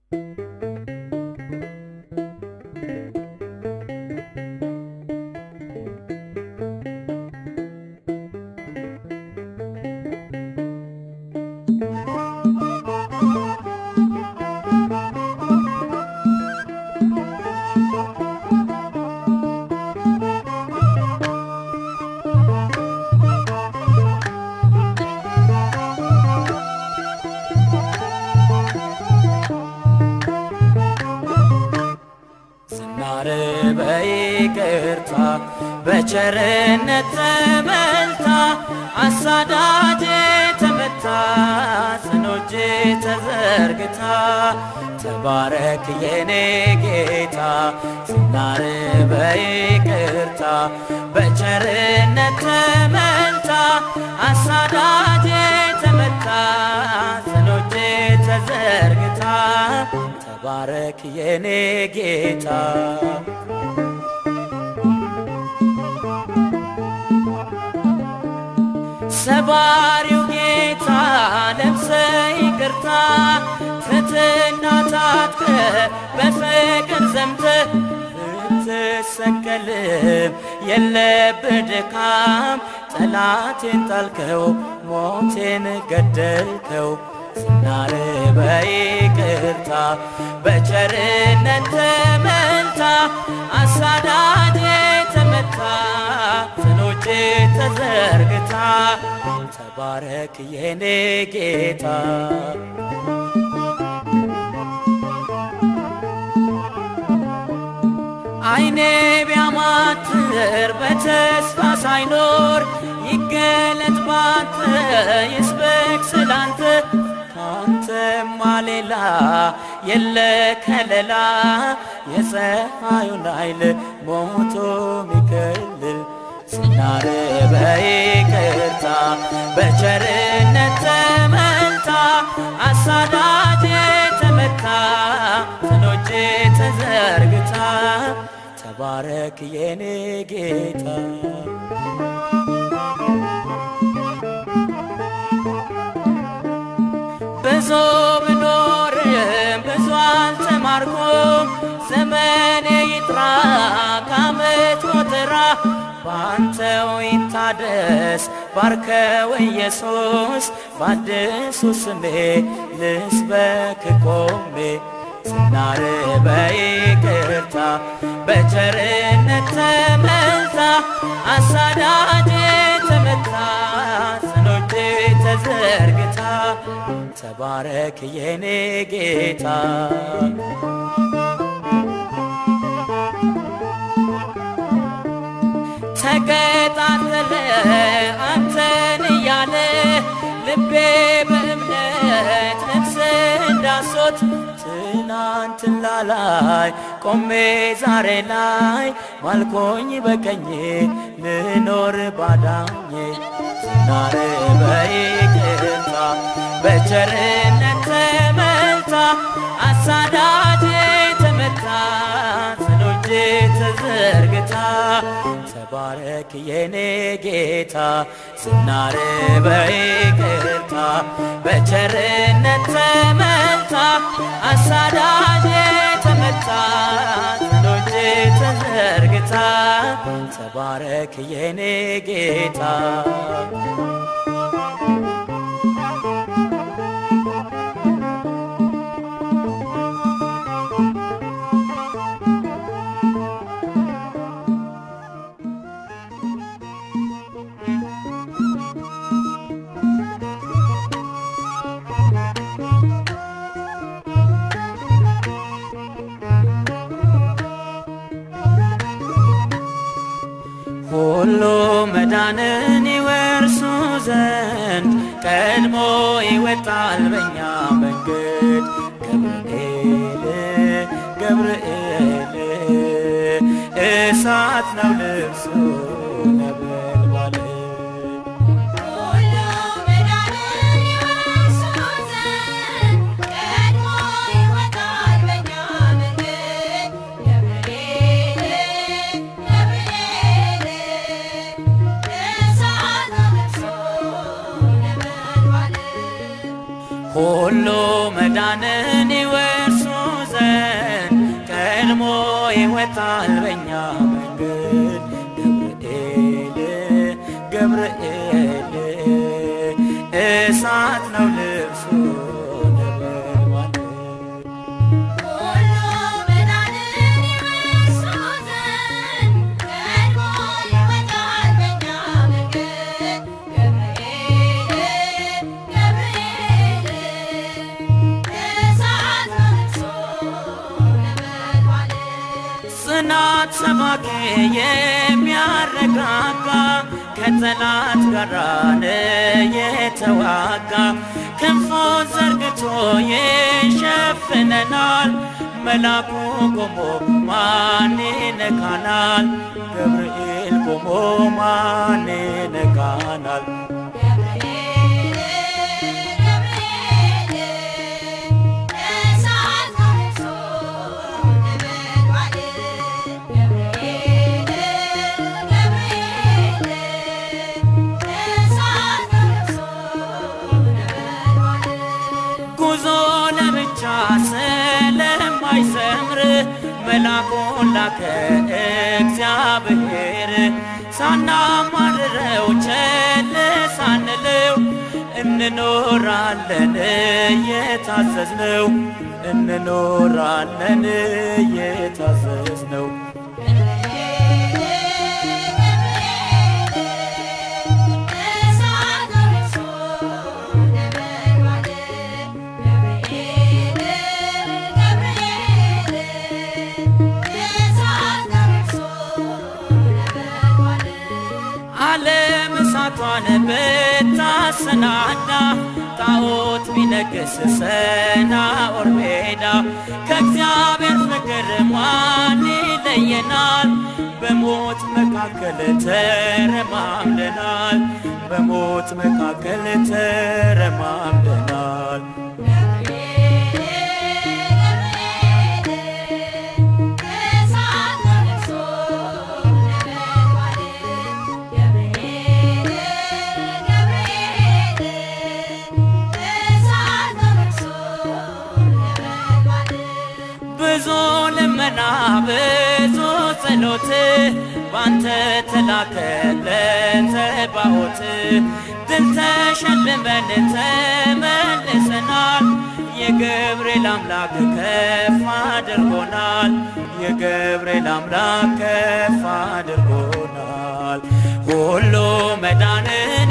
ዝናር በይቅርታ በቸርነት ተመልታ አሳዳጅ ተመታ ጽኖጅ ተዘርግታ ተባረክ የኔ ጌታ ዝናር በይቅርታ በቸርነት ተመልታ አሳዳጅ ተመታ ጽኖጅ ተዘርግታ ተባረክ የኔ ጌታ ሰባሪው ጌታ ለብሰ ይቅርታ ትትና ታጥቀ በፍቅር ዘምተ ብትሰቀልም የለብህ ድካም ጠላቴን ጣልከው ሞቴን ገደልከው ዝናር በይቅርታ በቸርነት ተመልታ አሳዳጅ ተመታ ጽኖች ተዘርግታ ተባረክ የኔ ጌታ አይኔ ቢያማትር በተስፋ ሳይኖር ይገለጥ ባንተ ይስበክ ስላንተ ካንተማ ሌላ የለ ከለላ የፀሐዩን ኃይል ሞቶ ሚከልል ዝናር በይቅርታ በቸርነት ተመልታ አሳዳጅ ተመታ ጽኖች ተዘርግታ ተባረክ የኔ ጌታ ብዙ ብኖርም ብዙ አልተማርኩም ዘመኔ ይጥራ ከዓመት ቆጠራ ባንተው ይታደስ ባርከው ኢየሱስ በአዲሱ ስሜ ልስበክ ቆሜ ዝናር በይቅርታ በቸርነት ተመልታ አሳዳጅ ተመታ ጽኖች ተዘርግታ ተባረክ የኔ ጌታ ተቀጣጠለ አንተን እያለ ልቤ በእምነት ነፍስ እንዳሶት ትናንትና ላይ ቆሜ ዛሬ ላይ ማልኮኝ በቀኜ ልኖር ባዳኜ ዝናር በይቅርታ በቸርነት ተመልታ አሳዳጅ ተመታ ጽኖች ተዘርግታ ተባረክ የኔ ጌታ ዝናር በይቅርታ በቸርነት ተመልታ አሳዳጅ ተመታ ጽኖች ተዘርግታ ተባረክ የኔ ጌታ ሁሉ መዳንን ይወርሱ ዘንድ ቀድሞ ይወጣል በኛ መንገድ ገብርኤል ገብርኤል እሳት ነው ልብሱ ነበልባል ሁሉ መዳንን ይወርሱ ዘንድ ቀድሞ ይወጣል በኛ መንገድ ገብርኤል ገብርኤል እሳት ለብሶ ነበልባል ሁሉ መዳንን ይወርሱ ይወጣል በኛ መንገድ ገብርኤል ገብርኤል እሳት ነው ልብሱ ነበልባል ሁሉ መዳንን ይወርሱ ዘንድ ቀድሞ ይወጣል በኛ መንገድ ገብርኤል ገብርኤል እሳት ነው ልብሱ ነበልባል ጽናት ሰባኬ የሚያረጋጋ ከጠላት ጋር የተዋጋ ክንፉን ዘርግቶ ይሸፍነናል። መላኩ ቆሞ ማን ይነካናል? ገብርኤል ቆሞ ማን ይነካናል? ጉዞ ለብቻ ስለማይሰምር መላኩን ላከ እግዚአብሔር ሳናማርረው ቸል ሳንለው እንኖራለን የታዘዝነው እንኖራለን የታዘዝነው ዓለም እሳቷን ብታሰናዳ ጣዖት ቢነግስ ሰናዖር ሜዳ ከእግዚአብሔር ፍቅር ማን ይለየናል? በሞት መካከል ተረማምደናል። በሞት መካከል ተረማምደናል። ብዙ ልመና ብዙ ጸሎት ባንተ ተላከ ለተባዖት ድል ተሸልመን ተመልሰናል። የገብርኤል አምላክ ከፍ አድርጎናል። የገብርኤል አምላክ ከፍ አድርጎናል። ሁሉ መዳንን